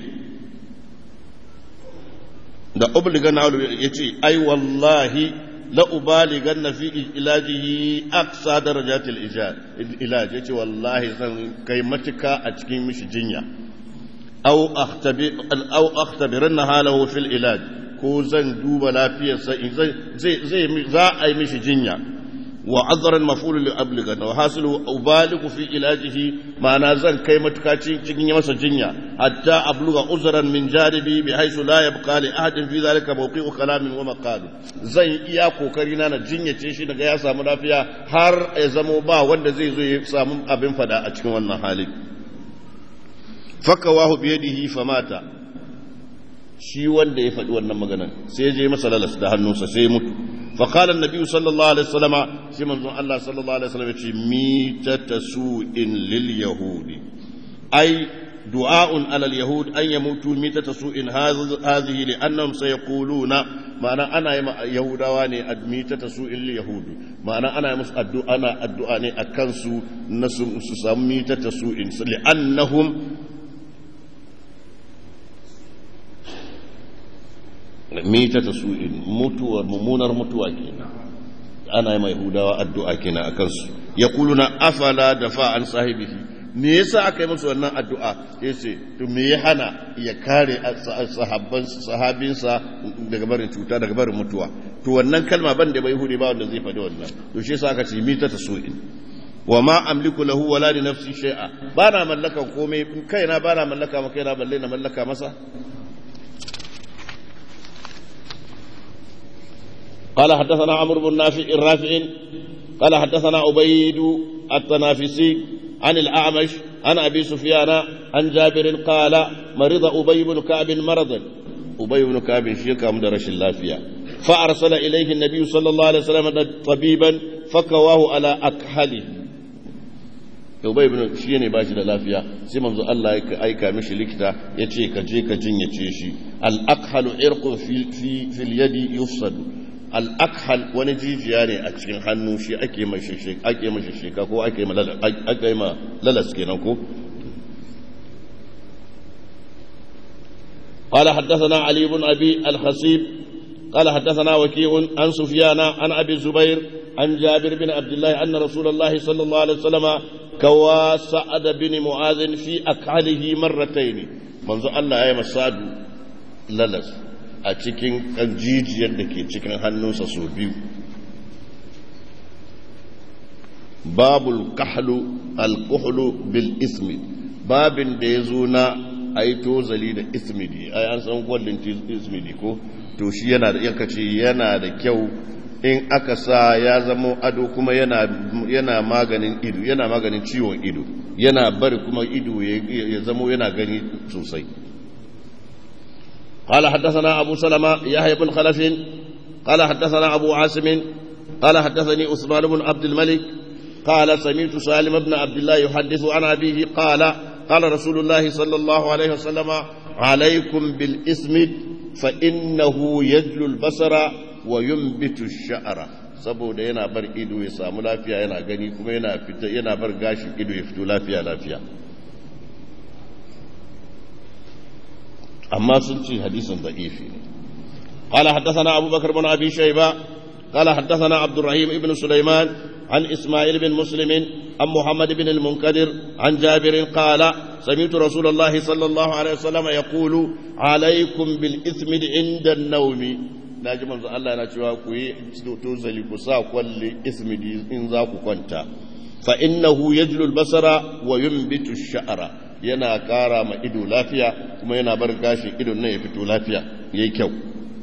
da obligan ya ce ai wallahi la ubaligan fi ilajihi aqsa darajatil ilaj yace wallahi zan kai matuka a cikin mishi jinya aw akhtabi aw akhtabiranna halahu fil ilaj ko zan duba lafiyarsa zai zai za a yi mishi jinya wa azran maf'ul li abliga wa hasilu ubaligu fi ilajihi ma'ana zan kai matuka cikin yi masa jinya hatta abluga uzran min janibi bi haythu la yabqa li ahadin fi dhalika mawqi'u kalamin wa maqal zan iya kokari na na jinyace shi daga ya samu lafiya har ya zamo ba wanda zai zo ya samu abin fada a cikin wannan hali fakawahu bi yadihi famata shi wanda ya faɗi wannan maganan sai ya je masa lalas da hannunsa sai ya mutu فقال النبي صلى الله عليه وسلم سيما الله صلى الله عليه وسلم ميتة سوء لليهود أي دعاء على اليهود أن يموتوا ميتة سوء هذه لأنهم سيقولون معنى أنا يهودا واني ميتة سوء لليهود معنى أنا يمس الدعاء أنا الدعاء أكنسو نسم ميتة سوء لأنهم mita ta su'in mutuwar mummunar mutuwa kenan ana yi mai hudawa addu'a kenan a kansu ya kuluna afala da fa'an sahibihi me yasa aka yi musu wannan addu'a ya ce to me ya hana ya kare sahabinsa daga barin cuta daga barin mutuwa to wannan kalma ban da bai hude ba wanda zai faɗi wannan to shi yasa aka ce mita ta su'in wa ma amliku lahu wala li nafsi shay'a ba na mallaka komai kaina ba na mallaka ma kaina balle na mallaka masa قال حدثنا عمرو بن نافع الرافع قال حدثنا عبيد التنافسي عن الأعمش عن أبي سفيان عن جابر قال مرض أبي بن كعب مرضا أبي بن كعب شيكا مدرش اللافية فأرسل إليه النبي صلى الله عليه وسلم طبيبا فكواه على أكحله Ubay ibn shi ne bashi da lafiya sai manzo Allah ya aika mishi likita ya ce ka je ka jinyace shi al-aqhalu irqun fi fil yadi yufsadu al'akhal wani jijiya ne a cikin hannu shi ake mashi sheka ko ake ma lalas kenan ko قال حدثنا علي بن أبي الخصيب قال حدثنا وكيع عن سفيان عن أبي الزبير عن جابر بن عبد الله أن رسول الله صلى الله عليه وسلم كوا سعد بن معاذ في أكعله مرتين منذ الله يا مسعد للس أتكين جيجي يدك تكين هنوسا سوبيو باب الكحل الكحل بالإثم باب ديزونا ai tozali da ismidi ai an san kwallin ismidi ko to shi yana da yanka ce yana da kyau in aka sa ya zama ado kuma yana yana maganin ido yana maganin ciwon ido yana bari kuma ido ya zama yana gani sosai قال حدثنا أبو سلمة يحيى بن خلف قال حدثنا أبو عاصم قال حدثني عثمان بن عبد الملك قال سمعت سالم بن عبد الله يحدث عن أبيه قال قال رسول الله صلى الله عليه وسلم عليكم بالإثم فإنه يجل البصر وينبت الشعر saboda yana bar ido ya samu lafiya yana gani kuma yana fita yana bar gashi ido ya fito lafiya lafiya amma sun ce hadisin da'ifi ne قال حدثنا أبو بكر بن أبي شيبة قال حدثنا عبد الرحيم بن سليمان عن إسماعيل بن مسلم عن محمد بن المنكدر عن جابر قال سمعت رسول الله صلى الله عليه وسلم يقول عليكم بالإثم عند النوم naji manzo Allah yana cewa ku yi tuzali ku sa kwalli ismidi in za ku kwanta fa innahu yajlu al-basara wa yunbitu ash-sha'ra yana kara ma ido lafiya kuma yana bar gashin idon nan ya fito lafiya yayi kyau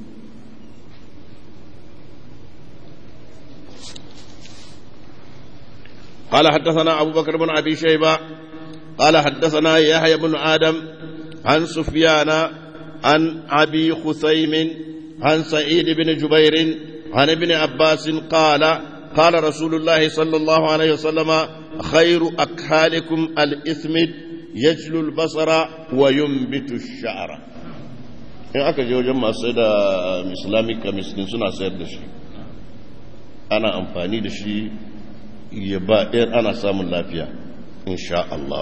قال حدثنا أبو بكر بن أبي شيبة قال حدثنا يحيى بن آدم عن سفيان عن أبي خثيم عن سعيد بن جبير عن ابن عباس قال قال رسول الله صلى الله عليه وسلم خير أكحالكم الإثمد يجلو البصر وينبت الشعر in aka je wajen masu da islamic chemist suna sayar da shi ana amfani da shi ya ba ɗayar ana samun lafiya insha Allah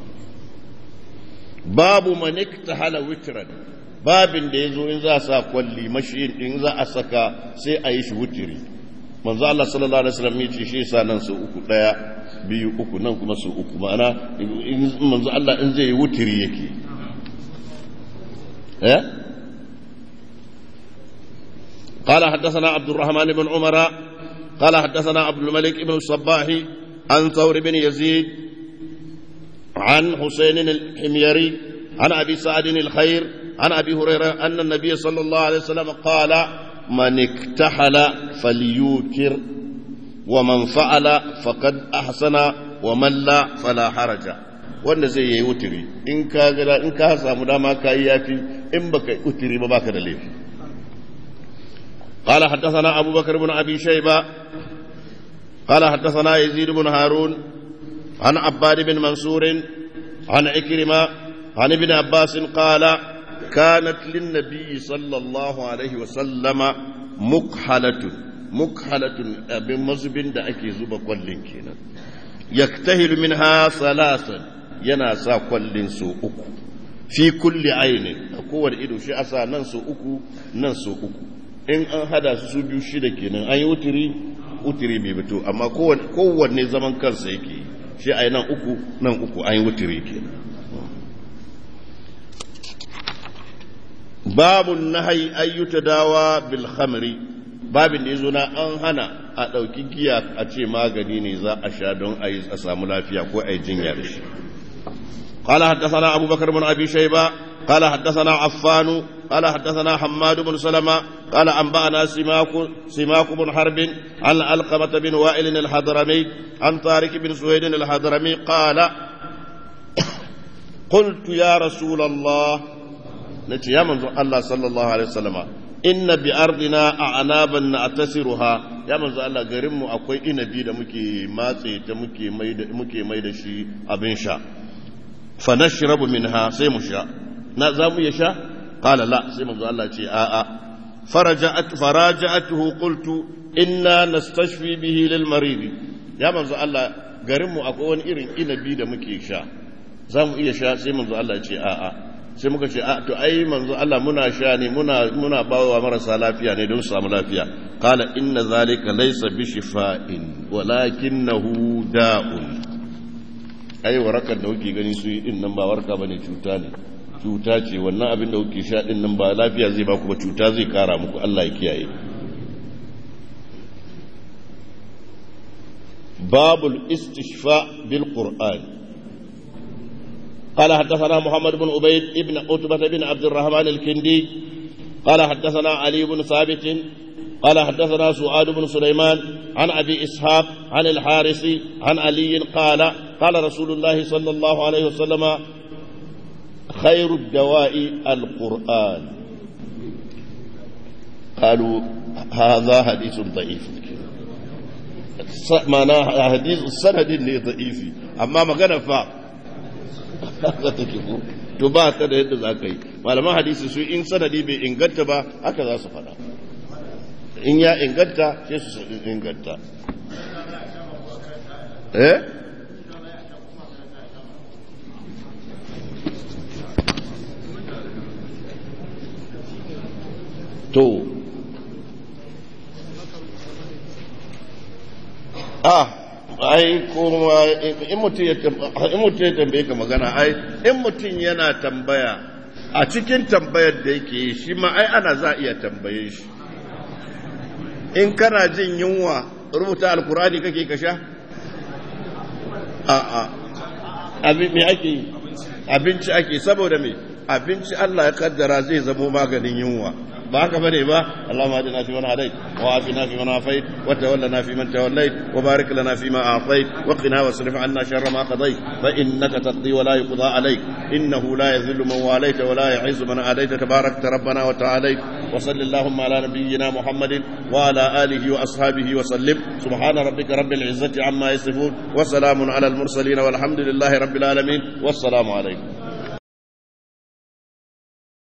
babu manik ta hala witran babin da ya zo in za a sa kwalli mashi in za a saka sai a yi shi wutiri manzo Allah sallallahu alaihi wasallam ya ce shi sa nan su uku daya biyu uku nan kuma su uku ma'ana manzo Allah in zai yi wutiri yake eh قال حدثنا عبد الرحمن بن عمر قال حدثنا عبد الملك بن الصباح عن ثور بن يزيد عن حسين الحميري عن أبي سعد الخير عن أبي هريرة أن النبي صلى الله عليه وسلم قال من اكتحل فليوتر ومن فعل فقد أحسن ومن لا فلا حرج wanda zai yi wutiri in ka gada in ka samu dama ka yi yafi in baka wutiri ba baka da laifi قال حدثنا أبو بكر بن أبي شيبة قال حدثنا يزيد بن هارون عن عباد بن منصور عن عكرمة عن ابن عباس قال كانت للنبي صلى الله عليه وسلم مكحلة مكحلة أبن مزبن دا أكي زوبا كولين كينا يكتهل منها ثلاثا يناسا كولين سو أكو في كل عين أكو إدو شيء أسا ننسو أكو ننسو أكو in an hada su su biyu shida kenan an yi wutiri wutiri bai fito amma kowanne zaman kansa yake shi a yi nan uku nan uku an yi wutiri kenan babun nahayi ayyuta dawa bil khamri babin da yazo na an hana a ɗauki giya a ce magani ne za a sha don a yi a samu lafiya ko a yi jinya da shi قال حدثنا أبو بكر بن أبي شيبة قال حدثنا عفان قال حدثنا حماد بن سلمة قال أنبأنا سماك سماك بن حرب عن علقمة بن وائل الحضرمي عن طارق بن سويد الحضرمي قال قلت يا رسول الله نتي يا من الله صلى الله عليه وسلم إن بأرضنا أعنابا نعتسرها يا من الله غريم أكوي إنبي da muke matse ta muke mai da muke mai da shi abin sha fa nashrabu minha sai mu sha na za mu ya sha qala la sai manzo Allah ce a a فرجعت فراجعته قلت إنا نستشفي به للمريض يا منزو الله garinmu akwai wani irin inabi da muke sha za mu iya sha sai manzo Allah ce a'a sai muka ce a to ai manzo Allah muna sha ne muna muna bawa marasa lafiya ne don su samu lafiya qala inna zalika laysa bi shifa'in walakinahu da'un ai warakar da kuke gani su yi din nan ba warka bane cuta ne cuta ce wannan abin da kuke sha din nan ba lafiya zai ba ku ba cuta zai kara muku Allah ya kiyaye babul istishfa bil qur'an قال حدثنا محمد بن عبيد ابن عتبة بن عبد الرحمن الكندي قال حدثنا علي بن ثابت قال حدثنا سعاد بن سليمان عن أبي إسحاق عن الحارث عن علي قال قال رسول الله صلى الله عليه وسلم خير الدواء القرآن قالوا هذا حديث ضعيف معناه حديث السند اللي ضعيف أما ما كان فا to ba ta da yadda za ka yi malaman hadisi su in sanadi bai inganta ba haka za su faɗa in ya inganta sai su inganta eh to ah ai kuma in mutum ya tambaye ka magana ai in mutum yana tambaya a cikin tambayar da yake yi shi ma ai ana za a iya tambaye shi in kana jin yunwa rubuta alkurani kake ka sha a'a abin me ake yi abinci ake saboda me abinci Allah ya kaddara zai zamo maganin yunwa ba haka bane ba Allahumma hadina fi man hadait wa afina fi man afait wa tawallana fi man tawallait wa barik lana fi ma a'tait wa qina wasrif 'anna sharra ma qadait fa innaka taqdi wa la yuqda alayk innahu la yadhillu man walayta wa la yu'izzu man adayta tabarakta rabbana wa ta'alayt wa sallallahu ala nabiyyina muhammadin wa ala alihi wa ashabihi wa sallim subhana rabbika rabbil izzati amma yasifun wa salamun ala al mursalin walhamdulillahi rabbil alamin wassalamu alaykum